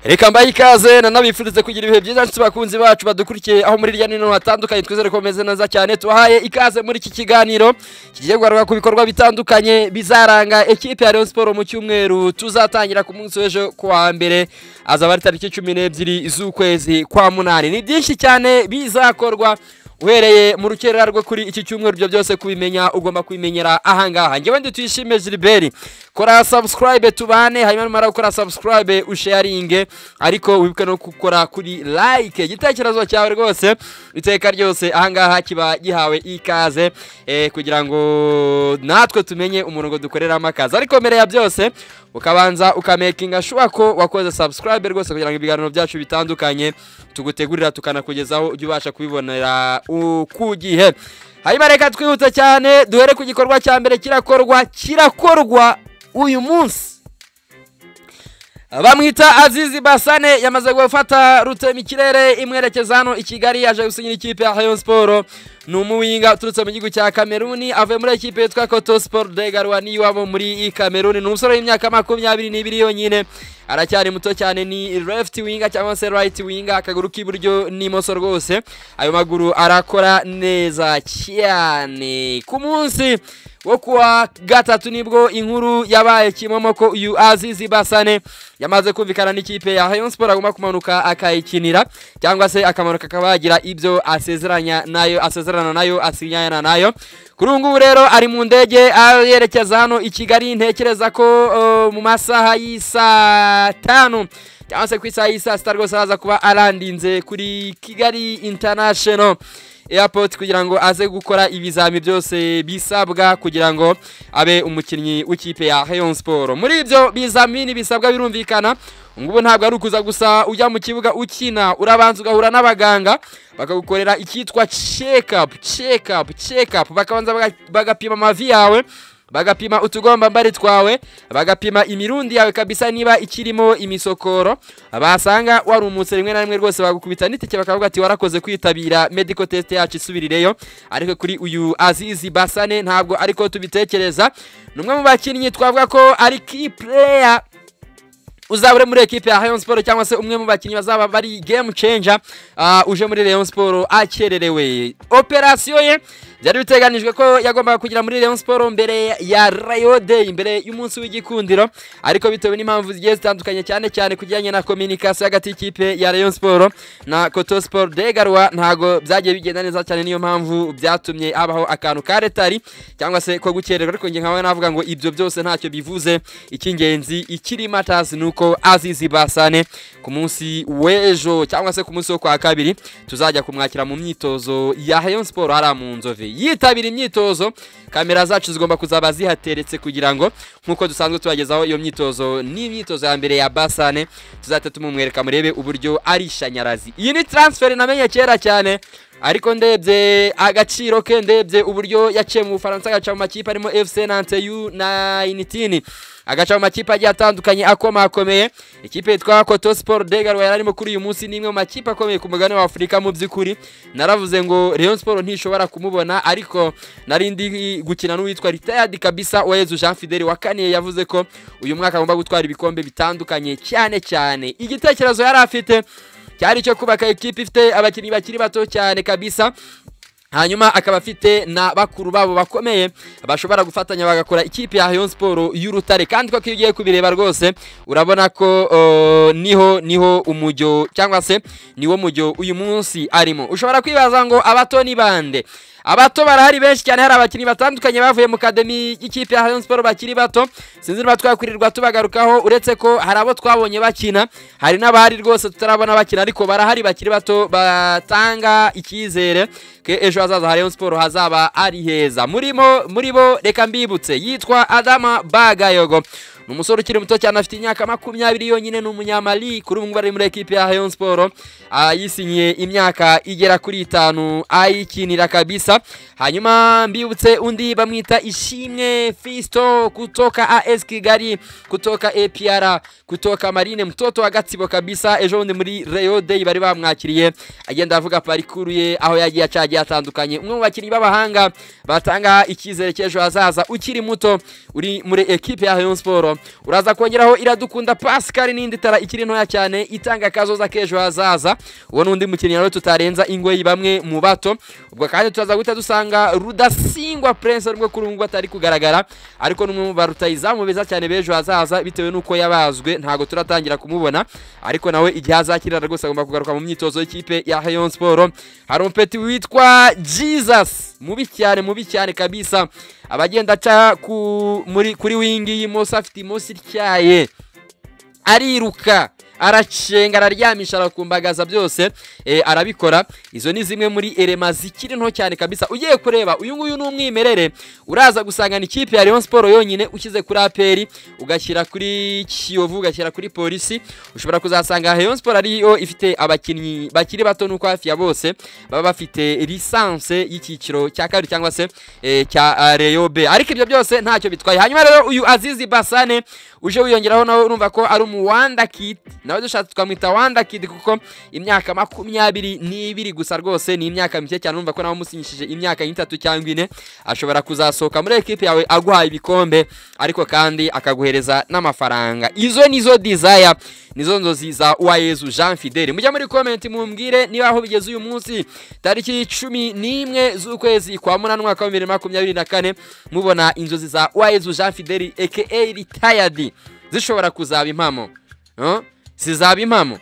reka mbaye ikaze nanabifurize kugira ibihe byiza nshuti bakunzi bacu badukurikiye aho muri hirya no hino hatandukanye twizere ko bameze neza cyane tubahaye ikaze muri iki kiganiro kigiye guharuka ku bikorwa bitandukanye bizaranga ekipe ya Rayon Sport mu cyumweru tuzatangira ku munsi w'ejo ku wa mbere azaba ari tariki cumi n'ebyiri z'ukwezi kwa munani ni byinshi cyane bizakorwa uhereye mu rukerera rwo kuri iki cyumweru ibyo byose kubimenya ugomba kubimenyera ahangaha ngewe ndi tuyishime Gilbert kora subscribe tubane hanyuma numara gukora subscribe usharinge ariko wibuke no gukora kuri like igitekerezo cyawe rwose iteka ryose ahangaha kiba gihawe ikaze eh, kugira ngo natwe tumenye umurongo dukoreramo akazi ariko mbere ya byose ukabanza ukamakinga shuwa ko wakoze subscribe rwose kugira ngo ibiganiro byacu bitandukanye tugutegurira tukanakugezaho ujye ubasha kubibonera u- ku gihe hanyuma reka twihute cyane duhere ku gikorwa cya mbere kirakorwa kirakorwa uyu munsi bamwita azizi basane yamaze gufata rutema ikirere imwerekeza hano i kigali yaje gusinyira ikipe ya rayon siporo ni umuwinga uturutse mu gihugu cya kameruni avuye muri ikipe yitwa koto siporo de garwa n'iwabo muri kameruni ni umusore w'imyaka makumyabiri n'ibiri yonyine aracyari muto cyane ni left winga cyangwa se right winga akaguru k'iburyo n'imoso rwose ayo maguru arakora neza cyane ku munsi wo kuwa gatatu nibwo inkuru yabaye kimomoko uyu azizi basane yamaze kumvikana n'ikipe ya rayon sport agomba kumanuka akayikinira cyangwa se akamanuka akaba yagira ibyo asezeranya nayo asezerana nayo asinyana nayo kuri ubu ngubu rero ari mu ndege yerekeza hano i kigali ntekereza ko uh, mu masaha y'isaa tanu cyangwa se ku isaha y'isaa sita rwose araza kuba arandinze kuri kigali international airport kugira ngo aze gukora ibizami byose bisabwa kugira ngo abe umukinnyi w'ikipe ya Rayon Sport muri ibyo bizamini bisabwa birumvikana ngubu ntabwo ari ukuza gusa ujya mu kibuga ukina urabanza ugahura n'abaganga bakagukorera icyitwa check up check up check up bakabanza baga- bagapima amavi yawe bagapima utugombambari twawe bagapima imirundi yawe kabisa niba ikirimo imisokoro basanga warumutse rimwe na rimwe rwose bagukubita n'itike bakavuga ati warakoze kwitabira medical test yacu isubirireyo ariko kuri uyu azizi basane ntabwo ariko tubitekereza ni umwe mu bakinnyi twavuga ko ari key player uzaba uri muri ekipe ya Rayon Sport cyangwa se umwe mu bakinnyi bazaba bari game changer ah, uje muri Rayon Sport akererewe operasiyo ye byari biteganijwe ko yagombaga kugira muri Rayon Sport mbere ya Rayo Day mbere y'umunsi w'igikundiro ariko bitewe n'impamvu zigiye zitandukanye cyane cyane kujyanye na communication hagati y'ikipe ya Rayon Sport na Koto Sport de Garwa ntago byagiye bigenda neza cyane niyo mpamvu byatumye habaho akantu ka retari cyangwa se ko gukererwa ariko nge nkawe navuga ngo ibyo byose ntacyo bivuze icy'ingenzi ikiri matters ni uko azizi basane ku munsi w'ejo cyangwa se ku munsi wo kwa kabiri tuzajya kumwakira mu myitozo ya Rayon Sport hariya mu nzove yitabira imyitozo kamera zacu zigomba kuzaba zihateretse kugira ngo nk'uko dusanzwe tubagezaho iyo myitozo n'imyitozo ya mbere ya basane tuzahita tumumwereka murebe uburyo ari shanyarazi iyi ni transfer namenye kera cyane ariko ndebye agaciro ke ndebye uburyo yaciye mu bufaransa agaca mu makipe arimo fc nante u na initini agaca mu makipe agiye atandukanye akomakomeye ikipe yitwa koto sport de garwa yari arimo kuri uyu munsi ni imwe mu makipe akomeye ku mugabane wa afurika mu by'ukuri naravuze ngo rayon sport ntishobora kumubona ariko nari ndi gukina n'uwitwa retired kabisa uwayezu jean fideli wa kane yavuze ko uyu mwaka agomba gutwara ibikombe bitandukanye cyane cyane igitekerezo yari afite cyari icyo kubaka ikipe ifite abakinnyi bakiri bato cyane kabisa hanyuma akaba afite na bakuru babo bakomeye bashobora gufatanya bagakora ikipe ya Rayon Sport y'urutare kandi koko iyo ugiye kubireba rwose urabona ko uh, niho niho umujyo cyangwa se niwo mujyo uyu munsi arimo ushobora kwibaza ngo abato ni bande abato barahari benshi cyane hari abakinnyi batandukanye bavuye mu kademi y'ikipe ya Rayon Sport bakiri bato sinzi niba twakwirirwa tubagarukaho uretse ko hari abo twabonye bakina hari n'abahari rwose tutarabona bakina ariko barahari bakiri bato batanga icyizere ko ejo hazaza ha Rayon Sport hazaba ari heza murimo muri bo reka mbibutse yitwa Adama Bagayogo ni umusore ukiri muto cyane afite imyaka makumyabiri yonyine ni umunyamali kuri ubu ngubu ari muri ekipe ya Rayon Sport ah, yisinyiye imyaka igera kuri itanu ayikinira kabisa hanyuma mbibutse undi bamwita ishimwe Fisto kutoka AS Kigali kutoka APR kutoka Marine mtoto wa Gatsibo kabisa ejo bundi muri Rayon Day bari bamwakiriye agenda avuga parikuru ye aho yagiye acagiye atandukanye umwe mu bakinnyi b'abahanga batanga icyizere cy'ejo hazaza ukiri muto uri muri ekipe ya Rayon Sport siporo uraza kongeraho iradukunda pascal n'indi tara ikiri ntoya cyane itanga akazoza k'ejo hazaza uwo ni undi mukinnyi rero tutarenza ingoyi bamwe mu bato ubwo kandi turaza guhita dusanga rudasingwa prince rwo kuri ubu ngubu atari kugaragara ariko ni umwe mu barutayizamu beza cyane b'ejo hazaza bitewe n'uko yabazwe ntabwo turatangira kumubona ariko nawe igihe azakirira rwose agomba kugaruka mu myitozo y'ikipe ya Rayon Sport hari umupeti witwa Jesus mubi cyane mubi cyane kabisa abagenda aca ku muri kuri wingi y'imoso afite imoso ityaye ariruka aracenga araryamisha arakumbagaza byose eh, arabikora izo ni zimwe muri erema zikiri nto cyane kabisa ugiye kureba uyu nguyu ni umwimerere uraza gusangana ikipe ya Rayon Sport yonyine ukize kuri APR ugashyira kuri Kiyovu ugashyira kuri polisi ushobora kuzasanga Rayon Sport ariyo ifite abakinnyi bakiri bato nuko hafi ya bose baba bafite lisanse y'icyiciro cya kabiri cyangwa se eh, cya ah, Rayon B ariko ibyo byose ntacyo bitwaye hanyuma rero uyu Azizi Basane uje wiyongeraho nawe urumva ko ari umuwanda kid nawe dushatse tukamwita wanda kid kuko imyaka makumyabiri n'ibiri gusa rwose ni imyaka mike cyane urumva ko nawe umusinyishije imyaka nk'itatu cyangwa ine ashobora kuzasohoka muri ekipe yawe aguhaye ibikombe ariko kandi akaguhereza n'amafaranga izo nizo dizaya nizo nzozi za uwayezu jean fideli mujya muri komenti mumbwire niba aho bigeze uyu munsi tariki cumi n'imwe z'ukwezi kwa munani umwaka wa bibiri na makumyabiri na kane mubona inzozi za uwayezu jean fideli aka retired zishobora kuzaba impamo Huh? zizaba impamo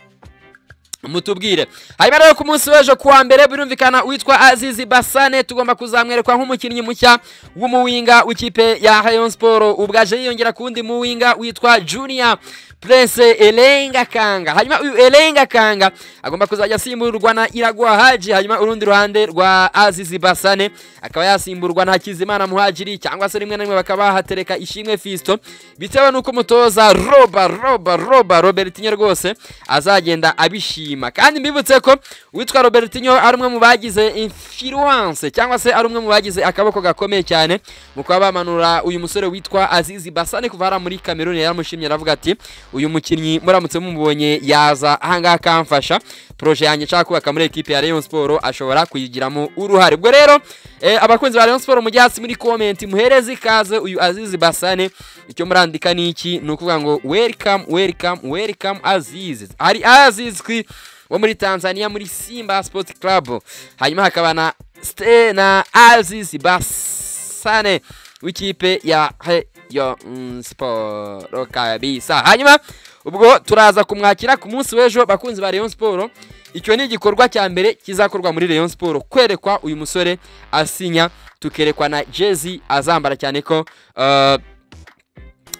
mutubwire hanyuma rero ku munsi w'ejo kuwa mbere birumvikana witwa azizi basane tugomba kuzamwerekwa nk'umukinnyi mushya w'umuwinga w'ikipe ya rayon siporo ubwaje yiyongera ku wundi muwinga witwa junior prince elenga kanga hanyuma uyu elenga kanga agomba kuzajya asimburwa na iragwa haji hanyuma urundi ruhande rwa azizi basane akaba yasimburwa na hakizimana muhajiri cyangwa se rimwe na rimwe bakaba bahatereka ishimwe fisto bitewe n'uko umutoza roba roba roba robert nye rwose azagenda abishima kwishima kandi mbibutse ko uwitwa robertinho ari umwe mu bagize influence cyangwa se ari umwe mu bagize akaboko gakomeye cyane mu kuba bamanura uyu musore witwa azizi basane kuva hariya muri cameroon yaramushimye aravuga ati uyu mukinnyi muramutse mumubonye yaza ahangaha akamfasha proje yanjye nshaka kubaka muri ekipe ya rayon sport ashobora kuyigiramo uruhare ubwo rero eh, abakunzi ba rayon sport mujye hasi muri comment muhereze ikaze uyu azizi basane icyo murandika ni iki ni ukuvuga ngo welcome welcome welcome azizi hari azizwi wo muri Tanzania muri Simba Sports Club hanyuma hakaba na Ste- na Aziz Basane w'ikipe ya Rayon Sport kabisa hanyuma ubwo turaza kumwakira ku munsi w'ejo bakunzi ba Rayon Sport icyo ni igikorwa cya mbere kizakorwa muri Rayon Sport kwerekwa uyu musore asinya tukerekwa na jezi azambara cyane ko uh,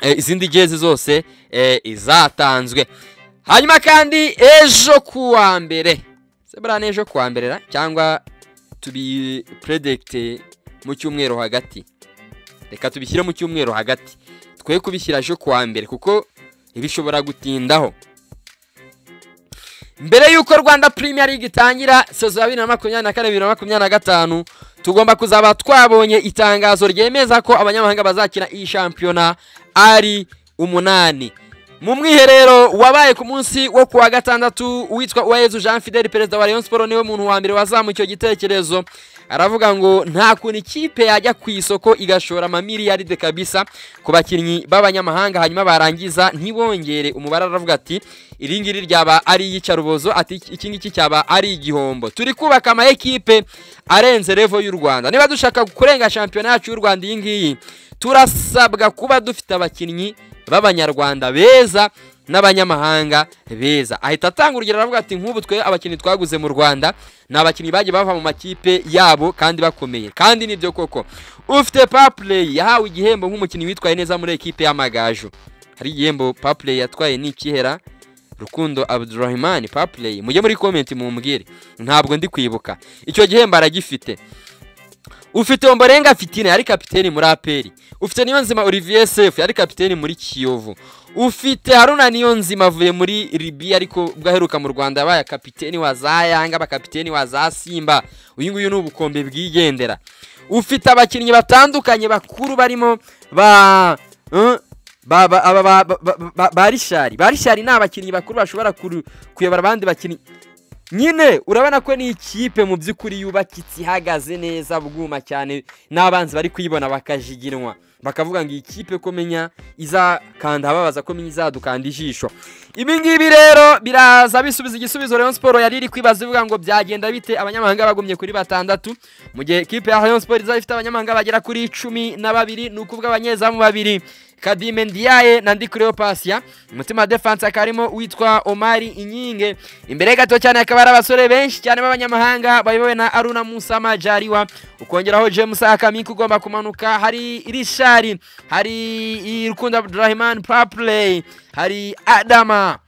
eh, izindi jezi zose eh, izatanzwe hanyuma kandi ejo ku wa mbere se buriya ni ejo ku wa mbere ra? cyangwa tubipuredegite mu cyumweru hagati reka tubishyire mu cyumweru hagati twe kubishyira ejo ku wa mbere kuko bishobora gutindaho mbere y'uko rwanda Premier League itangira sezo ya bibiri na makumyabiri na kane bibiri na makumyabiri na gatanu tugomba kuzaba twabonye itangazo ryemeza ko abanyamahanga bazakina iyi shampiyona ari umunani mu mwiherero wabaye ku munsi wo kuwa gatandatu witwa uwayezu jean fidel perezida wa rayon siporo niwe muntu wa mbere wazamuye icyo gitekerezo aravuga ngo nta kuntu ikipe yajya ku isoko igashora amamiliyaride kabisa ku bakinnyi b'abanyamahanga hanyuma barangiza ntibongere umubare aravuga ati iri ngiri ryaba ari iyicarubozo ati iki ngiki cyaba ari igihombo turi kubaka ama ekipe arenze revo y'u rwanda niba dushaka kurenga shampiyona yacu y'u rwanda iyi ngiyi turasabwa kuba dufite abakinnyi b'abanyarwanda beza n'abanyamahanga beza ahita atanga urugero aravuga ati nk'ubu twe abakinnyi twaguze mu rwanda ni abakinnyi bagiye bava mu makipe yabo kandi bakomeye kandi nibyo koko ufite papurey yahawe igihembo nk'umukinnyi witwaye neza muri ekipe y'amagaju hari igihembo papurey yatwaye ni ikihera rukundo abdurahimani papurey mujye muri komenti mumbwire ntabwo ndi kwibuka icyo gihembo aragifite ufite omborenga fitine yari kapiteni muri aperi ufite niyo nzima olivier sefu yari kapiteni muri kiyovu ufite haruna niyo nzima avuye muri libiya ariko ubwo aheruka mu rwanda yabaye kapiteni wa za yanga abakapiteni wa za simba uyu nguyu ni ubukombe bwigendera ufite abakinnyi batandukanye bakuru barimo ba eh, ba ba- aba- ba- ba- ba- ba- ba rishari ba rishari ni abakinnyi bakuru bashobora kuru- kuyobora abandi bakinnyi nyine urabona ko ni ikipe mu by'ukuri yubakitse ihagaze neza bwuma cyane n'abanzi bari kuyibona bakajiginwa bakavuga ngo iyi kipe komenya izakanda ababaza ko izadukanda ijisho ibi ngibi rero biraza bisubiza igisubizo Rayon siporo yari iri kwibaza ivuga ngo byagenda bite abanyamahanga bagumye kuri batandatu mu gihe ikipe ya Rayon siporo izaba ifite abanyamahanga bagera kuri cumi na babiri ni ukuvuga abanyezamu babiri kadime ndiyaye na ndi kureyopasiya umutima wa defanse hakaba harimo uwitwa omari inyinge imbere gato cyane hakaba hari abasore benshi cyane b'abanyamahanga bayobowe na aruna musama jariwa ukongeraho james akamiki ugomba kumanuka hari irishari hari rukundo abdurahimani papurey hari adama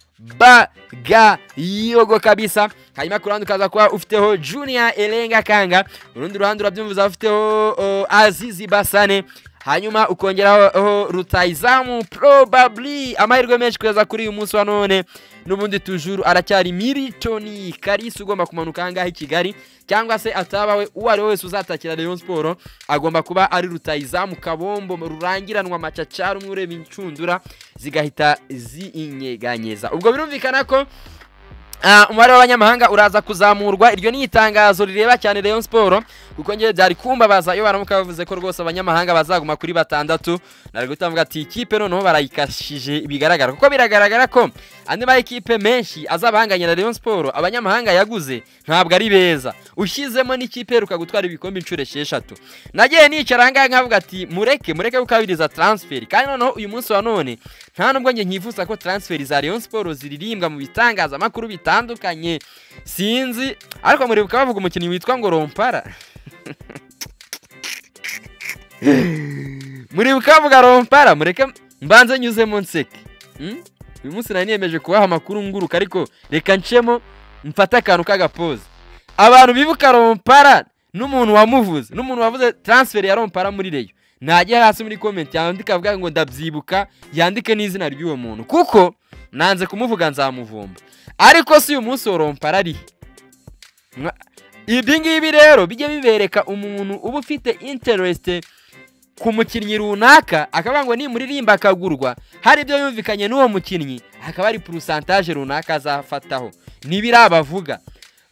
bagayogo kabisa hanyuma ku ruhande ukaza kuba ufiteho junior erenga kanga urundi ruhande urabyumva ufiteho uh, azizi basane hanyuma ukongeraho rutayizamu probably amahirwe menshi kugeza kuri uyu munsi wa none n'ubundi tujuru aracyari militoni karisi ugomba kumanuka ahangaha i kigali cyangwa se atabawe uwo ari we wese uzatakira Rayon siporo agomba kuba ari rutayizamu kabombo rurangiranwa amacaca rumwe ureba inshundura zigahita zinyeganyeza ubwo birumvikana ko umubare w'abanyamahanga uraza kuzamurwa iryo ni itangazo rireba cyane Rayon Sport kuko ngewe byari kumbabaza iyo baramuka bavuze ko rwose abanyamahanga bazaguma kuri batandatu nari gutavuga ati ikipe noneho barayikashije bigaragara kuko biragaragara ko andi ma ekipe menshi azabahanganye na Rayon Sport abanyamahanga yaguze ntabwo ari beza ushyizemo n'ikipe iheruka gutwara ibikombe inshuro esheshatu nagiye nicara ahangaha nkavuga ati mureke mureke gukabiriza transferi kandi noneho uyu munsi wa none nta nubwo njye nkifuza ko transferi za Rayon Sport ziririmbwa mu bitangazamakuru bitandukanye bitandukanye sinzi ariko muribuka bavuga umukinnyi witwa ngo rompara muribuka bavuga rompara mureke mbanze nyuzemo nseke uyu munsi nari niyemeje kubaha amakuru nguruka ariko reka ncemo mfate akantu k'agapoza abantu bibuka rompara n'umuntu wamuvuze n'umuntu wavuze taransiferi ya rompara muri reyo najya hasi muri komenti yandika avuga ngo ndabyibuka yandike n'izina ry'uwo muntu kuko nanze kumuvuga nzamuvumba ariko si uyu munsi worompara ari ibi ngibi rero bijye bibereka umuntu uba ufite interesite ku mukinnyi runaka akavuga ngo nimuririmba akagurwa hari ibyo yumvikanye n'uwo mukinnyi hakaba hari porosantaje runaka azafataho ntibirabavuga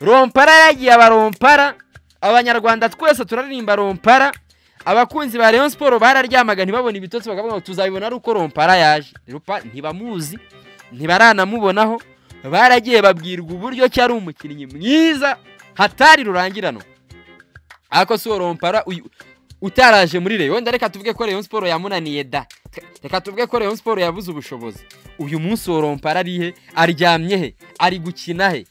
rompara yagiye abarompara abanyarwanda twese turaririmba rompara abakunzi ba Rayon siporo bararyamaga ntibabone ibitotsi bakavuga ngo tuzabibona ari uko rompara yaje ntibamuzi ntibaranamubonaho baragiye babwirwa uburyo ki ari umukinnyi mwiza hatari rurangirano ariko si uwo rompara utaraje muri reyo wenda reka tuvuge ko reyo siporo yamunaniye da reka tuvuge ko reyo siporo yabuze ubushobozi uyu munsi uwo rompara ari he aryamye he ari gukina he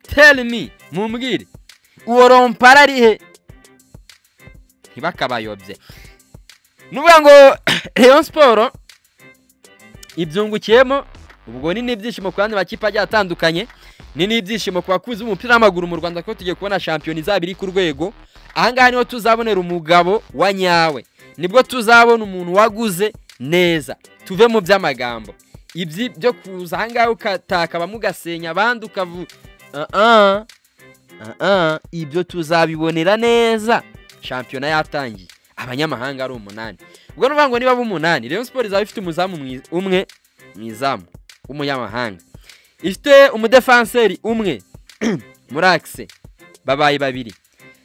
terimi mumbwire uwo rompara ari he ntibakabayobye ni ukuvuga ngo reyo siporo ibyungukiyemo ubwo ni n'ibyishimo ku bandi makipe agiye atandukanye ni n'ibyishimo ku bakunzi b'umupira w'amaguru mu rwanda kuko tugiye kubona shampiyona izaba iri ku rwego ahangaha niho tuzabonera umugabo wa nyawe nibwo tuzabona umuntu waguze neza tuve mu by'amagambo ibyi byo kuza ahangaha ugataka bamugasenya abandi ukavuga ibyo tuzabibonera neza shampiyona yatangiye abanyamahanga ari umunani ubwo ni ngo niba umunani rero siporo izaba ifite umuzamu umwe mu izamu w'umunyamahanga ifite umudefanseri umwe muri akise babaye babiri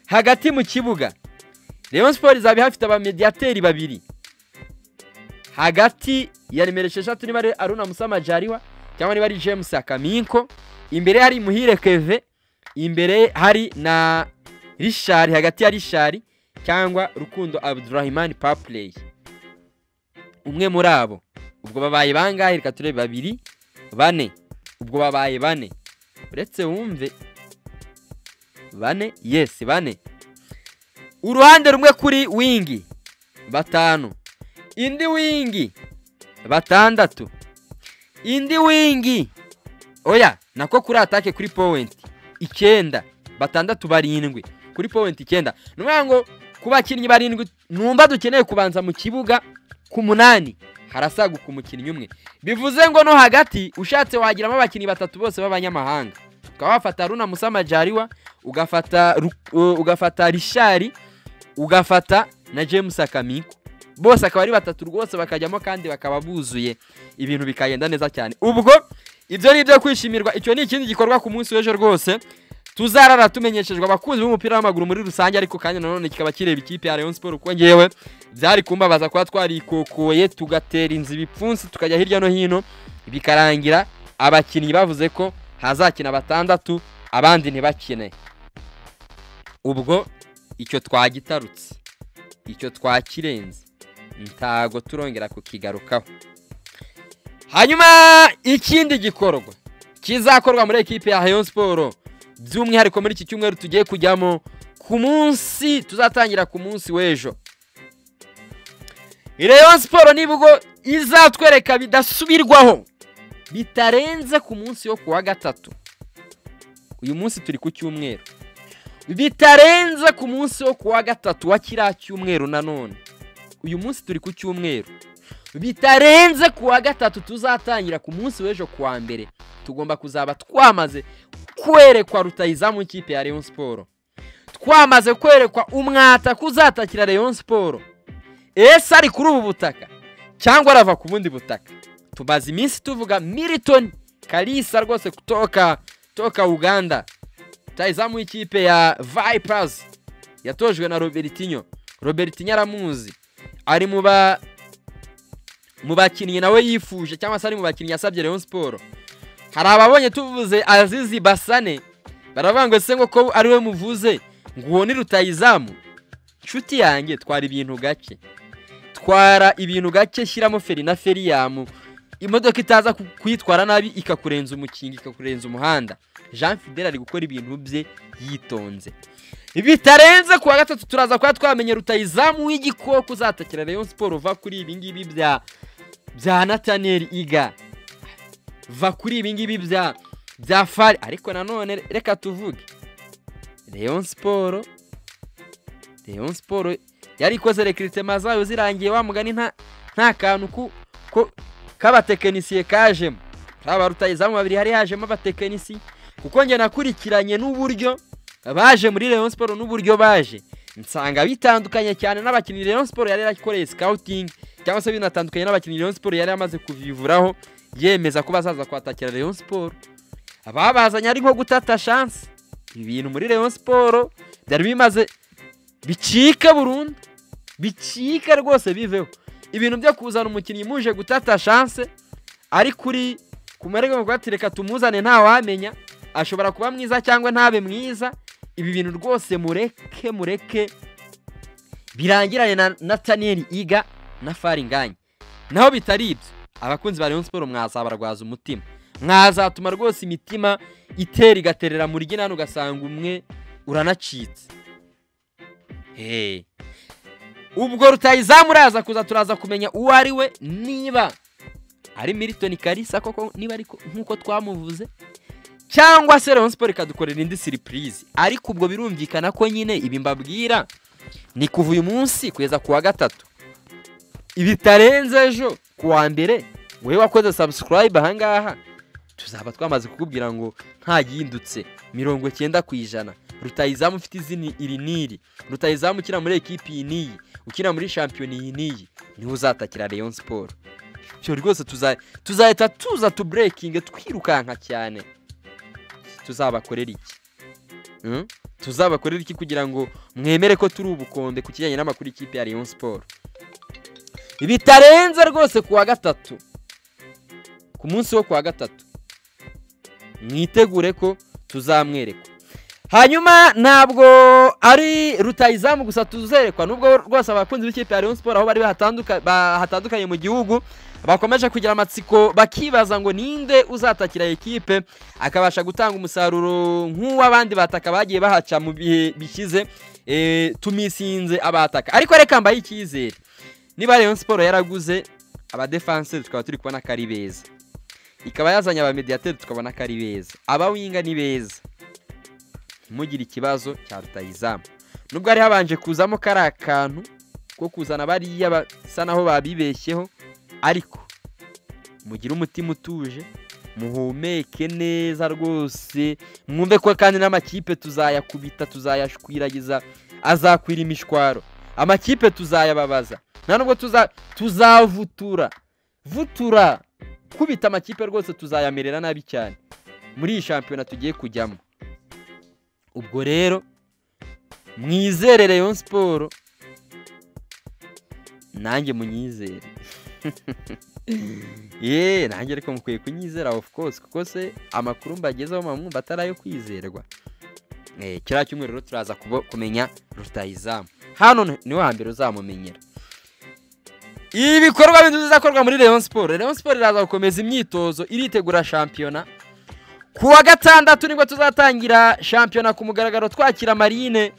hagati mu kibuga Rayon siporo izaba ihafite abamediyateri babiri hagati ya nimero esheshatu niba ari aruna musama jariwa cyangwa niba ari james akaminko imbere hari muhire keve imbere hari na rishari hagati ya rishari cyangwa rukundo abdurahimani papureyi umwe muri abo ubwo babaye bangahe reka turebe babiri bane ubwo babaye bane uretse wumve bane yesi bane uruhande rumwe kuri wingi batanu indi wingi batandatu indi wingi oya nako kuri atake kuri powenti icyenda batandatu barindwi kuri powenti icyenda ni ukuvuga ngo ku bakinnyi barindwi numva dukeneye kubanza mu kibuga ku munani harasaguka umukinnyi umwe bivuze ngo no hagati ushatse wagiramo abakinnyi batatu bose b'abanyamahanga ukaba wafata runa musama jariwa ugafata ugafata rishari ugafata na james akamiko bose akaba ari batatu rwose bakajyamo kandi bakaba buzuye ibintu bikagenda neza cyane ubwo ibyo ni ibyo kwishimirwa icyo ni ikindi gikorwa ku munsi w'ejo rwose tuzarara tumenyeshejwe abakunzi b'umupira w'amaguru muri rusange ariko kandi nanone kikaba kireba ikipe ya Rayon Sport kuko ngewe byari kumbabaza kuba twarikokoye tugatera inzu ibipfunsi tukajya hirya no hino bikarangira abakinnyi bavuze ko hazakina batandatu abandi ntibakine ubwo icyo twagitarutse icyo twakirenze ntago turongera kukigarukaho hanyuma ikindi gikorwa kizakorwa muri ekipe ya Rayon Sport by'umwihariko muri iki cyumweru tugiye kujyamo ku munsi tuzatangira ku munsi w'ejo Rayon Sport nibwo izatwereka bidasubirwaho bitarenze ku munsi wo kuwa gatatu uyu munsi turi ku cyumweru bitarenze ku munsi wo kuwa gatatu wa kiriya cyumweru nanone uyu munsi turi ku cyumweru bitarenze ku wa gatatu tuzatangira ku munsi w'ejo kuwa mbere tugomba kuzaba twamaze kwerekwa rutayizamu ikipe ya Rayon Sport twamaze kwerekwa umwata kuzatakira Rayon Sport ese ari kuri ubu butaka cyangwa arava ku bundi butaka tumaze iminsi tuvuga Milton Kalisa rwose kutoka toka Uganda rutayizamu ikipe ya Vipers yatojwe na Robertinho Robertinho aramuzi ari mu ba mu bakinnyi nawe yifuje cyangwa se ari mu bakinnyi yasabye Rayon Sport hari ababonye tuvuze azizi basane baravuga ngo se ngo ko ari we muvuze ngo uwo ni rutayizamu inshuti yanjye twara ibintu gake twara ibintu gake shyiramo feri na feriyamu imodoka itaza kuyitwara nabi ikakurenza umukingo ikakurenza umuhanda jean fidel ari gukora ibintu bye yitonze bitarenze kuwa gatatu turaza kuba twamenye rutayizamu w'igikoko uzatakira Rayon Sport uva kuri ibi ngibi bya bya nataneri iga va kuri ibi ngibi bya bya fari ariko nanone reka tuvuge Rayon Sport Rayon Sport yari ikoze rekritement zayo zirangiye wa mugani nta nta kantu ku ko k'abatekinisiye kajemo aba rutayizamu babiri hari hajemo abatekinisi kuko njye nakurikiranye n'uburyo baje muri Rayon Sport n'uburyo baje nsanga bitandukanye cyane n'abakinnyi Rayon Sport yari yarakoreye scouting cyangwa se binatandukanye n'abakinnyi Rayon Sport yari yamaze kuvivuraho yemeza ko bazaza kwatakira Rayon Sport ababazanye ari nko gutata chance ibintu muri Rayon Sport byari bimaze bicika burundu bicika rwose biveho ibintu byo kuzana umukinnyi muje gutata chance ari kuri ku marego reka tumuzane ntawamenya ashobora kuba mwiza cyangwa ntabe mwiza ibi bintu rwose mureke mureke birangiranye na nataniyeli iga na faringanye naho bitari ibyo abakunzi ba Rayon Sport mwazabarwaza umutima mwazatuma rwose imitima itera igaterera muri gina ugasanga umwe uranacitse ubwo rutayizamu uraza kuza turaza kumenya uwo ari we niba ari milton karisa koko niba ariko nk'uko twamuvuze cyangwa se Rayon Sport ikadukorera indi surprise ariko ubwo birumvikana ko nyine ibi mbabwira ni kuva uyu munsi kugeza kuwa gatatu ibitarenze ejo kuwa mbere wowe wakoze subscribe ahangaha tuzaba twamaze kukubwira ngo ntagindutse mirongo cyenda ku ijana rutayizamu ufite izina iri n'iri rutayizamu ukina muri ekipi iyi n'iyi ukina muri shampiyoni iyi n'iyi niwe uzatakira Rayon Sport icyo rwose tuzahita tuza tuburekinge twirukanka cyane tuzabakorera iki tuzabakorera iki kugira ngo mwemere ko turi ubukombe ku kijyanye n'amakuru y'ikipe ya Rayon Sport bitarenze rwose kuwa gatatu ku munsi wo kuwa gatatu mwitegure ko tuzamwereka hanyuma ntabwo ari rutayizamu gusa tuzerekwa nubwo rwose abakunzi b'ikipe ya Rayon Sport aho bari bahatandukanye mu gihugu bakomeje kugira amatsiko bakibaza ngo ninde uzatakira ekipe akabasha gutanga umusaruro nk'uw'abandi bataka bagiye bahaca mu bihe bishyize tumisinze abataka ariko reka mbaye icyizere niba Rayon Sport yaraguze abadefanseri tukaba turi kubona ko ari beza ikaba yazanye abamediyateri tukabona ko ari beza abawinga ni beza ntimugire ikibazo cya rutayizamu nubwo hari habanje kuzamo kariya kantu ko kuzana bariya basa naho babibeshyeho ariko mugire umutima utuje muhumeke neza rwose mwumve ko kandi n'amakipe tuzayakubita tuzayashwiragiza azakwira imishwaro amakipe tuzayababaza nta nubwo tuzavutura vutura kubita amakipe rwose tuzayamerera nabi cyane muri iyi shampiyona tugiye kujyamo ubwo rero mwizere Rayon siporo nanjye munyizere yeee nanjye ariko mukwiye kunyizera ofu kose kuko se amakuru mbagezeho mwumva atari ayo kwizerwa kiriya cyumweru rero turaza kumenya rutayizamu hano niwe hambere uzamumenyera ibikorwa bindi bizakorwa muri Rayon siporo Rayon siporo iraza gukomeza imyitozo iritegura shampiyona ku wa gatandatu nibwo tuzatangira shampiyona ku mugaragaro twakira marine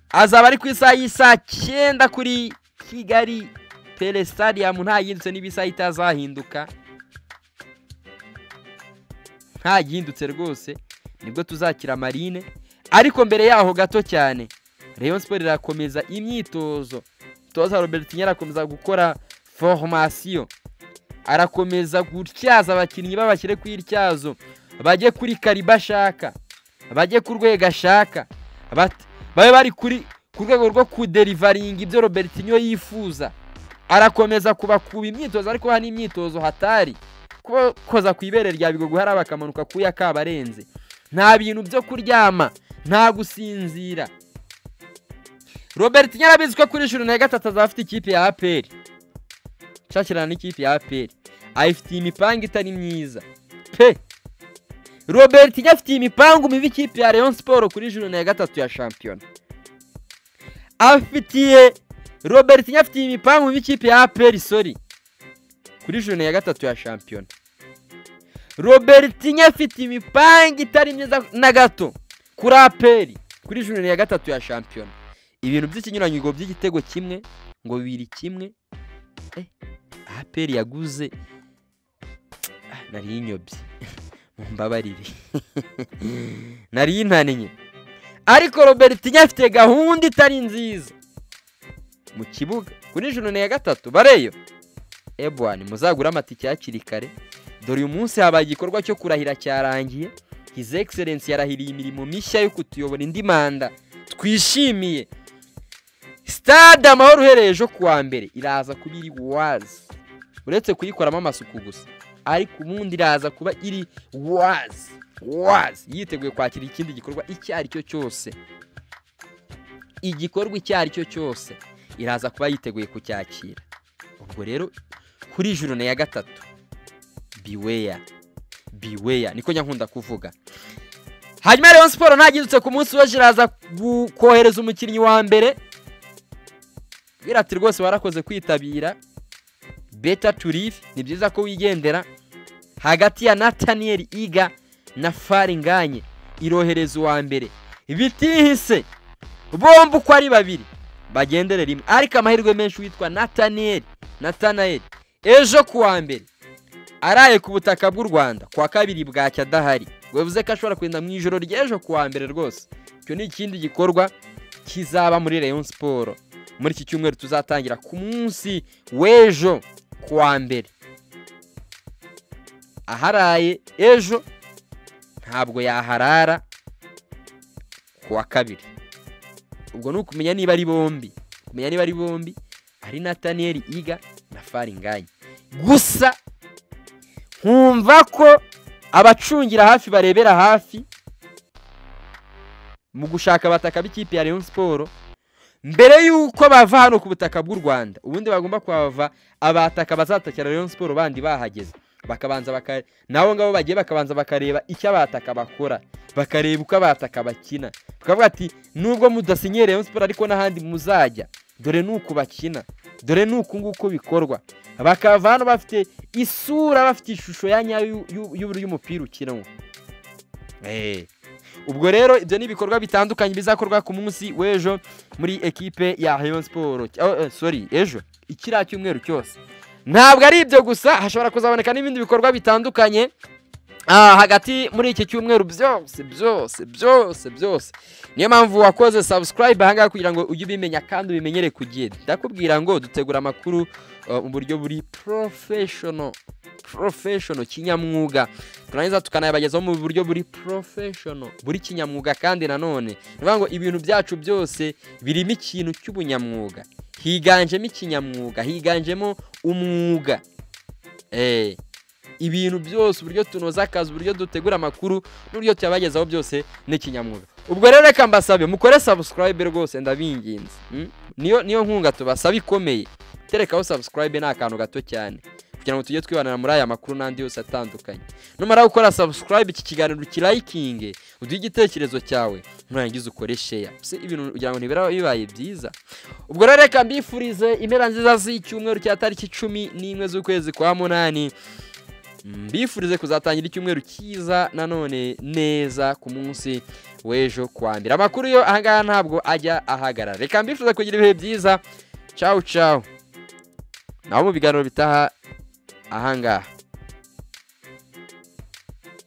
azaba ari ku isaha y'isaa cyenda kuri kigali pere sitadiyamu nta yindutse niba isaha itazahinduka nta yindutse rwose nibwo tuzakira marine ariko mbere yaho gato cyane Rayon siporo irakomeza imyitozo toza robert nyirakomeza gukora foromasiyo arakomeza gutyaza abakinnyi babashyire ku ityazo bajye kuri kariba ashaka bajye ku rwego ashaka babe bari kuri ku rwego rwo kuderivaringa ibyo robert niyo yifuza arakomeza kubakuba imyitozo ariko hano imyitozo hatari koza ku ibere rya bigogo hariya bakamanuka kuya kabarenze nta bintu byo kuryama nta gusinzira robert nyarabizi ko kuri cumi na gatatu azafite ikipe ya aperi nshakirana n'ikipe ya aperi ayifitiye imipangu itari myiza pe robert afitiye imipangu mibi ikipe ya leon siporo kuri juru na gatatu ya shampiyona afitiye robert afitiye imipangu mibi ikipe ya aperi sori kuri juru na gatatu ya shampiyona robert afite imipangu itari myiza na gato kuri aperi kuri juru na gatatu ya shampiyona ibintu by'ikinyuranyo ngo by'igitego kimwe ngo bibiri kimwe aperi yaguze nari inyobye mumbabarire nari inaniye ariko robert afite gahunda itari nziza mu kibuga kuri joro na gatatu bareyo ebuwani muzagure amatike hakiri kare dore uyu munsi habaye igikorwa cyo kurahira cyarangiye hizi egiserensi yarahiriye imirimo mishya yo kutuyobora indi manda twishimiye sitade amahoro uhereye ejo kuwa mbere iraza kuba iri wazi uretse kuyikoramo amasuku gusa ariko ubundi iraza kuba iri wazi wazi yiteguye kwakira ikindi gikorwa icyo ari cyo cyose igikorwa icyo ari cyo cyose iraza kuba yiteguye kucyakira ubwo rero kuri juru na ya gatatu biweya biweya niko nyankunda kuvuga hanyuma rero siporo ntagindutse ku munsi w'ejo iraza kohereza umukinnyi wa mbere birati rwose warakoze kwitabira beta turive ni byiza ko wigendera hagati ya nataniyeli iga na faringanye irohereza uwa mbere bitihise bombi uko ari babiri bagendere rimwe ariko amahirwe menshi witwa nataniyeli natanayeli ejo kuwa mbere araye ku butaka bw'u rwanda kwa kabiri bwacya adahari bivuze ko ashobora kugenda mu ijoro ry'ejo kuwa mbere rwose icyo ni ikindi gikorwa kizaba muri Rayon siporo muri iki cyumweru tuzatangira ku munsi w'ejo kuwa mbere aharaye ejo ntabwo yaharara kuwa kabiri ubwo ni ukumenya niba ari bombi kumenya niba ari bombi ari nataniyeli iga na faringanye gusa nkumva ko abacungira hafi barebera hafi mu gushaka abataka b'ikipe ya leon siporo mbere y'uko bava hano ku butaka bw'u rwanda ubundi bagomba kuhava abataka bazatakira leon siporo bandi bahageze bakabanza bakare nabo ngabo bagiye bakabanza bakareba icyo abataka bakora bakareba uko abataka bakina bakavuga ati nubwo mudasinye leon siporo ariko n'ahandi muzajya dore nuko bakina dore nuko nguko bikorwa bakava hano bafite isura bafite ishusho ya nyayo y'umupira ukinwa ubwo rero ibyo ni ibikorwa bitandukanye bizakorwa ku munsi w'ejo muri ekipe ya heyo siporo sori ejo ikiriya cyumweru cyose ntabwo ari ibyo gusa hashobora kuzaboneka n'ibindi bikorwa bitandukanye hagati muri iki cyumweru byose byose byose byose niyo mpamvu wakoze sabusikarayibe ahangaha kugira ngo ujye ubimenya kandi ubimenyere ku gihe ndakubwira ngo dutegura amakuru mu buryo buri porofeshono porofeshono kinyamwuga turangiza tukanayabagezaho mu buryo buri porofeshono buri kinyamwuga kandi nanone ni ukuvuga ngo ibintu byacu byose birimo ikintu cy'ubunyamwuga higanjemo ikinyamwuga higanjemo umwuga eee ibintu byose uburyo tunoza akazi uburyo dutegura amakuru n'uburyo tuyabagezaho byose n'ikinyamwuga ubwo rero reka mbasabe mukore subscribe rwose ndabinginze mm? niyo niyo nkunga tubasaba ikomeye terekaho subscribe ni akantu gato cyane kugira ngo tujye twibanira muri aya makuru n'andi yose atandukanye numara gukora subscribe iki kiganiro ukirayikinge uduhe igitekerezo cyawe nurangiza ukore sheya se ibintu kugira ngo ntibiraba bibaye byiza ubwo rero reka mbifurize impera nziza z'icyumweru cya tariki cumi n'imwe z'ukwezi kwa munani mbifurize kuzatangira icyumweru cyiza nanone neza ku munsi w'ejo kuwa mbere amakuru yo ahangaha ntabwo ajya ahagarara reka mbifurize kugira ibihe byiza cawu cawu naho mu biganiro bitaha ahangaha